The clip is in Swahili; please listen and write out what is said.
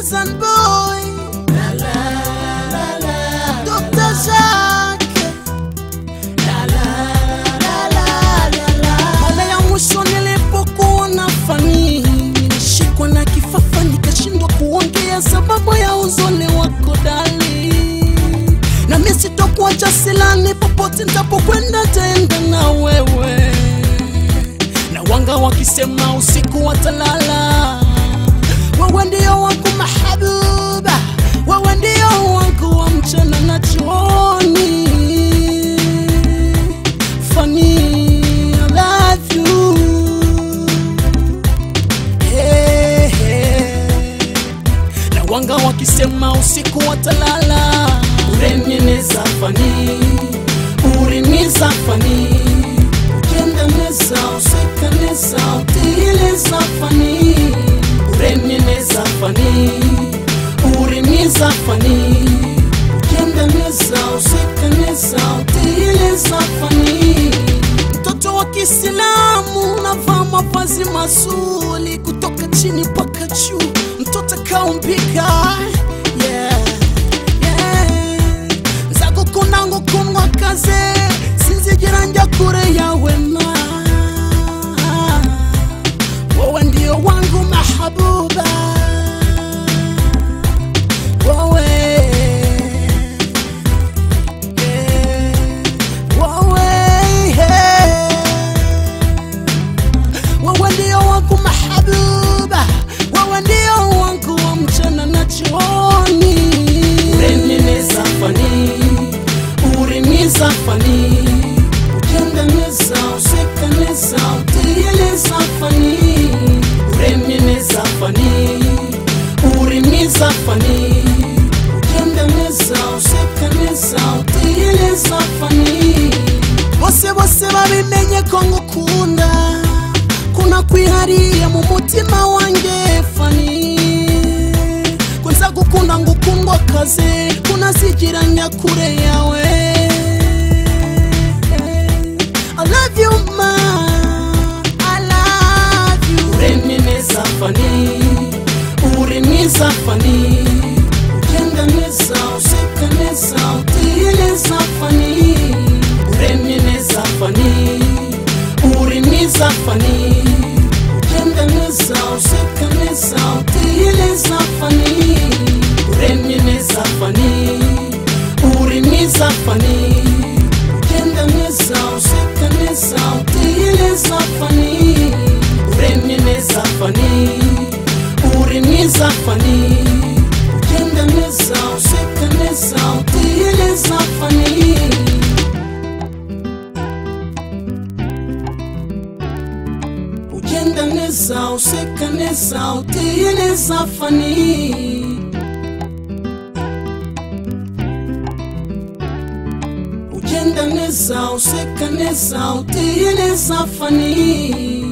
Hassan Boy la la la la Dr. Jacques la la la la la la Mara ya mwisho nilipokuona fani nilishikwa na kifafa nikashindwa kuongea sababu ya uzuni wako dali na mimi sitokuacha silani popote nitapokwenda tenda na wewe na wanga wakisema usiku watalala wewe ndio wangu mahabuba wewe ndio wangu wa mchana na jioni Funny, I love you. Hey, hey. na wanga wakisema usiku watalala urenyeneza fani uringiza fani ukendaneza usekaneza utileza fani urenyeneza fani uringiza fani ukendaneza usekaneza utileza fani mtoto wa Kiislamu navaa mavazi mazuri kutoka chini mpaka juu, mtoto kaumbika yeah, yeah. nzago kunango kunwa kaze sinzigiranja kure yawe ma wewe ndio wangu mahabuba wewe yeah. wewe yeah. wewe ndio wangu mahabuba, wewe ndio wangu wa mchana na jioni. Urenyeneza fani, urimiza fani, ukendaneza, usekaneza, utieleza fani. Urenyeneza fani, urimiza fani, ukendaneza, usekaneza, utieleza fani bose bose babimenye ko ngukunda kuna kwihariye mu mutima wanjye fani kunza gukunda ngukundwa kaze kunazigiranya kure yawe I love you ma I love you uremye neza fani uri mwiza fani ugenda neza useka neza utiye neza fani uremye neza fani uri mwiza fani ugenda neza useka neza utiye neza fani uremye neza fani uri mwiza fani ugenda neza useka neza utiye neza fani uremye neza fani uri mwiza fani ugenda neza useka neza utiye neza fani ugenda neza useka neza utiye neza fani ugenda neza useka neza utiye neza fani